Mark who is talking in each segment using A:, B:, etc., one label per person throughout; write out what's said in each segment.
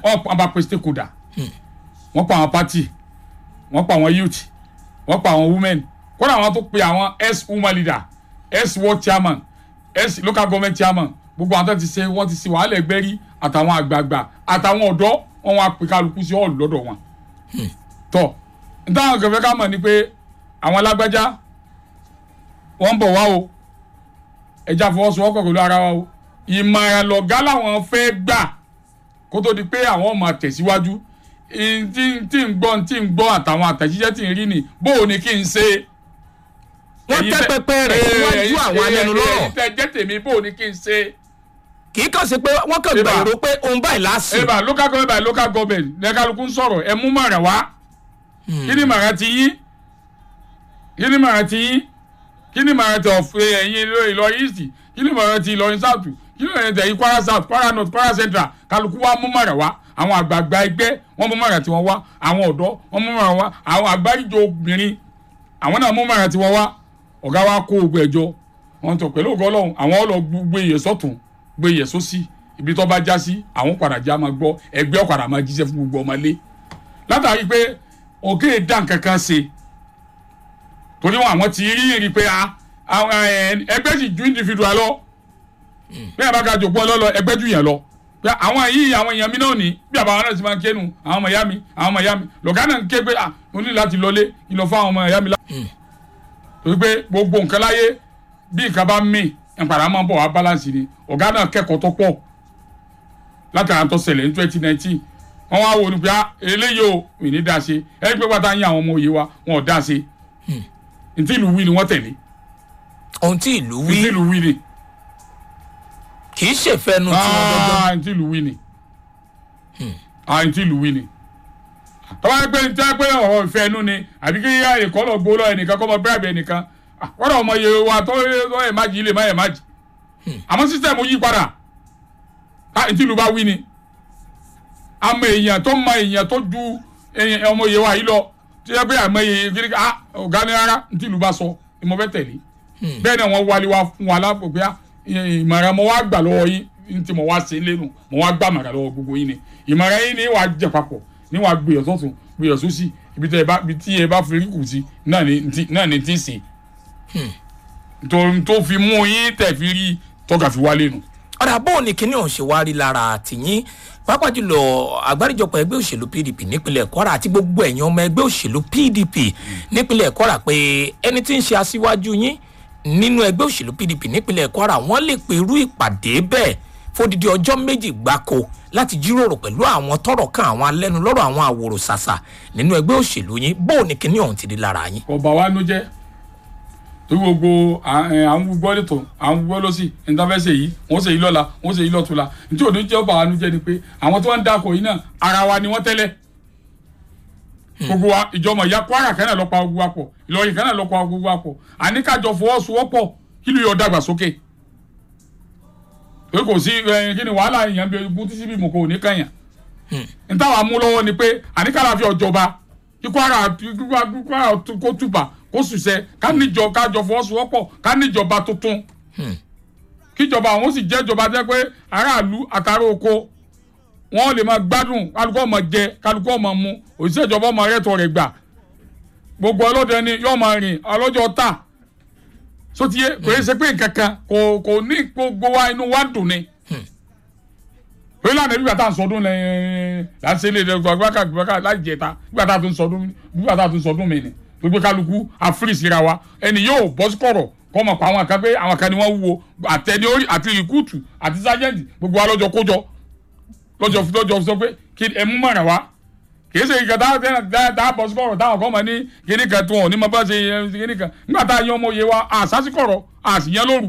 A: wọ́n bá pe stakeholder wọ́n pa àwọn party wọ́n pa àwọn youth wọ́n pa àwọn women kódà wọ́n tó pe àwọn ex woman leader ex ward chairman ex local government chairman gbogbo àwọn tó ti ṣe wọ́n ti ṣe wàhálà ẹgbẹ́ rí àtàwọn àgbààgbà àtàwọn ọ̀dọ́ wọn wá pe kálukú sí ọ̀ọ́lù lọ́dọ̀ wọn. tọ́ nítawọn kẹfẹ́ ká mọ̀ ni pé àwọn alágbájá wọ́n ń bọ̀ wá o ẹja fọwọ́sowọ́pọ̀ pẹ̀lú ara wa o ìmọ̀ràn lọ̀gá làwọn fẹ́ gbà kó tó di pé àwọn ọmọ tẹ̀síwájú tí tí ń gbọ́ tí ń gbọ́ àtàwọn àtẹ̀jíṣẹ́ tí ń rí ni bó o ní kí n ṣe.
B: wọ́n tẹ́ pẹpẹ rẹ̀ síwájú àwọn alẹ́nulọ́rọ̀
A: èyí tẹ jẹ́ tèmi bó o ní kí n ṣe.
B: kì í kàn sí pé wọ́n kàn
A: Eba.
B: gbèrò pé òun báyìí láàsì.
A: eba local government by local government lẹ́kàlùkù ń sọ̀rọ̀ ẹ mú mọ̀ràn wá kí ni mọ̀ràn ti yín kí ni mọ̀ràn ti yín kí ni mọ̀ràn ti ọ̀fẹ́ ẹ̀yin Ìlọrin east kí ni mọ̀ràn ti Ìlọrin south kí ni mọ̀ràn ti ẹ̀yin Kwara south Kwara north Kwara central kálukú wa mú mọ̀ràn wá àwọn àgbààgbà ẹgbẹ́ wọ́n mú mọ̀ràn tiwọn wá àwọn ọ̀dọ́ wọ́n mú mọ̀ràn wá àwọn àgbáríjọ obìnrin àwọn náà mú mọ̀ràn tiwọn wá ọ̀gá wa kó gbogbo ẹ̀jọ́ wọn tọ̀ pẹ̀lú ògo Ọlọ́run àwọn ọlọ́ gbé iyẹ̀ sọ́tún gbé iyẹ̀ sósì ibi tó bá já sí àwọn padà já máa gbọ́ ẹgbẹ́ ọ̀padà máa jíṣẹ́ fún gbogbo ọmọlé látàrí pé òkè dá nǹkan kan ṣe torí wọn àwọn ti rí rí pé a- àwọn, ẹ, ẹgbẹ́ sì ju individual lọ bí àbá ga jòpọ̀ lọ́lọ́ ẹgbẹ́ jù yẹn lọ pé àwọn yìí àwọn èèyàn mi náà ní bí àbá wọn náà ti máa ń kénu àwọn ọmọ ìyá mi àwọn ọmọ ìyá mi lọ́gá náà ń ké pé ah mo ní láti lọlé kí n lọ fún àwọn ọmọ ìyá mi lá. torí pé gbogbo nǹkan láyé bí nǹkan bá mì ìpàdé máa ń bọ̀ wá balance ni ọ̀gá náà kẹ́kọ̀ọ́ tó pọ̀ látara tó ṣẹlẹ̀ ní twenty nineteen wọ́n wá wo ni pé ah eléyìí o mi ní dá ṣe ẹni pé pátá yín àwọn ọmọ òye wa wọn ò dá ṣe ntí ìlú wí ni wọ́n tẹ̀lé
B: ohun tí ìlú
A: ntí
B: wí
A: ìlú wí ni
B: kì í ṣèfẹ́nu tí wọ́n dọ́dọ́.
A: ah ntí ìlú wí ni ah ntí ìlú wí ni tọ́wọ́ ẹgbẹ́ ntí ẹgbẹ́ ọ̀rọ̀ ìfẹ́ ẹnu ni àbí kí yá ẹ̀kọ́ lọ gbó lọ ẹnìkan kọ́ mọ bíráàbì ẹnìkan Ah, wọ́n dọ̀ ọmọ iye wa tó tó ẹ̀ má jì í lè má ẹ̀ má jì àmọ́ sísẹ̀mù yí padà ah ntí ìlú bá wí ni àmọ́ èèyàn tó mọ èèyàn tó ju èèyàn ọmọ iye wa yìí lọ tí ẹ pé àmọ́ iye kiri ah ọ̀gá ni rárá ntí ìlú bá sọ ìmọ̀ fẹ́ tẹ̀lé bẹ́ẹ̀ ni wọ́n wálé wa fún wa lápò pé ah, ìmọ̀ràn mo wá gbà lọ́wọ́ yín ní tí mo wá ṣe lẹ́nu mo wá gbà mọ̀ràn lọ́wọ́ gbogbo yín ni ìmọ̀ràn yín ni wàá jẹ papọ̀ ní wàá gbìyànjú sọ́tún gbìyànjú sósì ibi tí ẹ bá ibi tí ẹ bá fi rí kù sí náà ni ti náà ni ti ń sè tó tó fi mú yín tẹ̀ fi rí tọ́ka fi wálé nu.
B: ọ̀dà bóun ni kíní ọ̀hún ṣe wá rí lára tìyín pàápàá jùlọ àgbáríjọpọ̀ ẹgbẹ́ òṣèlú pdp nípínlẹ̀ kwara àti gbogbo ẹ̀yàn ọmọ ẹgbẹ́ òṣèlú pdp nípínlẹ̀ kwara pé ẹni tí ń ṣe aṣíwájú yín nínú ẹgbẹ́ òṣèlú pdp nípínlẹ̀ kwara wọ́n lè pe irú ìpàdé bẹ́ẹ̀ fódìdí ọjọ́ méjì gbáko láti jíròrò pẹ̀lú àwọn tọ́rọ̀ kan àwọn alẹ́nulọ́rọ̀ àwọn àwòrò ṣàṣà nínú ẹgbẹ́ òṣèlú yín bóun ni kíní ọ̀hún ti rí lára yín.
A: ọba wa ló jẹ́ torí gbogbo à- ẹ, à ń gbọ́ lẹ́tọ̀ à ń gbọ́ lọ́sì ìntàfẹ́sẹ̀ yìí wọ́n ṣe yìí lọ́la wọ́n ṣe yìí lọ́tùla nítorí òní jẹ́ ọba wa ló jẹ́ ni pé àwọn tí wọ́n ń dakọ̀ yìí náà ara wa ni wọ́n tẹ́lẹ̀ gbogbo wa ìjọmọ̀ ìyá kwara kan náà lọ pa gbogbo wa pọ̀ ìlọrin kan náà lọ pa gbogbo wa pọ̀ àníkàjọ fọwọ́sowọ́pọ̀ kí ló yọ dàgbà sókè pé kò sí ẹ, kí ni wàhálà èèyàn bí egun tí síbi mọ̀ kò ní kànyàn ntàwọn mú lọ́wọ́ ni pé àníkàlà fi ọ̀jọba kí kwara kí kwara kó túbà kó ṣùṣẹ́ ká níjọ kájọ fọwọ́sowọ́pọ̀ ká níjọba tuntun kíjọba àwọn sì jẹ́ ìjọba jẹ́ pé aráàlú àtàrà oko wọ́n lè máa gbádùn kálukú ọmọ jẹ kálukú ọmọ mu òṣìṣẹ́ ìjọba ọmọ rẹ̀ tọ̀ rẹ̀ gbà gbogbo ọlọ́dẹ ni yóò máa rìn ọlọ́jọ́ ta sotiye kò yẹ ṣe pé nǹkan kan kò kò ní gbogbo wa inú wa dùn ni pé lánàá bí bàtà ń sọdún lẹ́yìn láti ṣe lè gbàgbàkà gbàgbàkà láti jẹta bí bàtà tó ń sọdún bí bàtà tó ń sọdún mi ni gbogbo kálukú àfírísìra wa ẹni yóò bọ́ sí kọ̀rọ̀ kọ́ mọ̀ pa àwọn kan pé àwọn kan ni wọ́n wúwo àtẹni orí àti rìkúùtù àti sájẹ́ǹtì gbogbo wa lọ́jọ́ kójọ lọ́jọ́ lọ́jọ́ sọ pé kí ẹ mú mọ̀ràn wá kìí ṣe ìkàtà tá a bọ̀ sí kọ̀rọ̀ táwọn kan mọ̀ ní kíní kan tó wọn ní ma bá ṣe kíní kan nígbà tá a yan ọmọ òye wa àṣàṣìkọ̀rọ̀ àṣìyàn lóru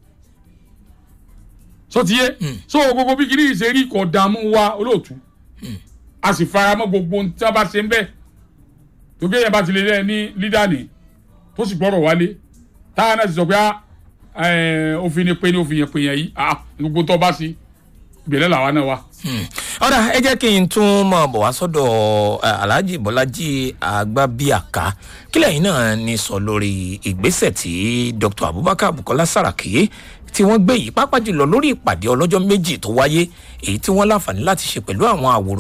A: so ti yé so gbogbo bí kíní ìṣe rí kò dààmú wa olóòtú a sì fara mọ́ gbogbo ohun tí a bá ṣe ń bẹ tó gbé yẹn bá ti lè rẹ ní lídà ní tó sì gbọ́rọ̀ wálé táwọn náà sì sọ pé òfin ni pé ní òfin yẹn pè yẹn yìí gbogbo tó bá sí ìbẹ̀rẹ̀ làwa náà wà.
B: ọ̀dà ẹ jẹ́ kí n tún mọ̀ bọ̀ wá sọ́dọ̀ eh, alhaji bọ́lájí agbábíàká kí lẹ́yìn náà ní sọ lórí ìgbésẹ̀ tí dr abubakar bukola saraki tí wọ́n gbé yìí pápá jùlọ lórí ìpàdé ọlọ́jọ́ méjì tó wáyé èyí tí wọ́n láǹfààní láti ṣe pẹ̀lú àwọn àwòrán